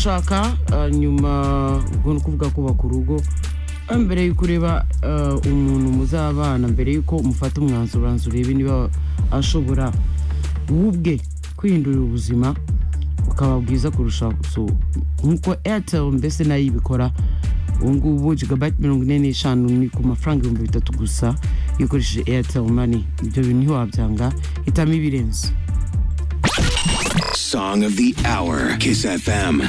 gushaka ah, nyuma ubwo ni ukuvuga kubaka urugo ah, mbere y'uko ureba ah, umuntu muzabana mbere y'uko umufata umwanzuro ubanza urebe niba ashobora we ubwe kwihindurira ubuzima bukaba bwiza kurusha so nk'uko airtel mbese nayo ibikora ubu ngubu jigabayiti mirongo ine n'eshanu ni ku mafaranga ibihumbi bitatu gusa iyo ukoresheje airtel money ibyo bintu ntiwabyanga hitamo ibirenze Song of the Hour, Kiss FM.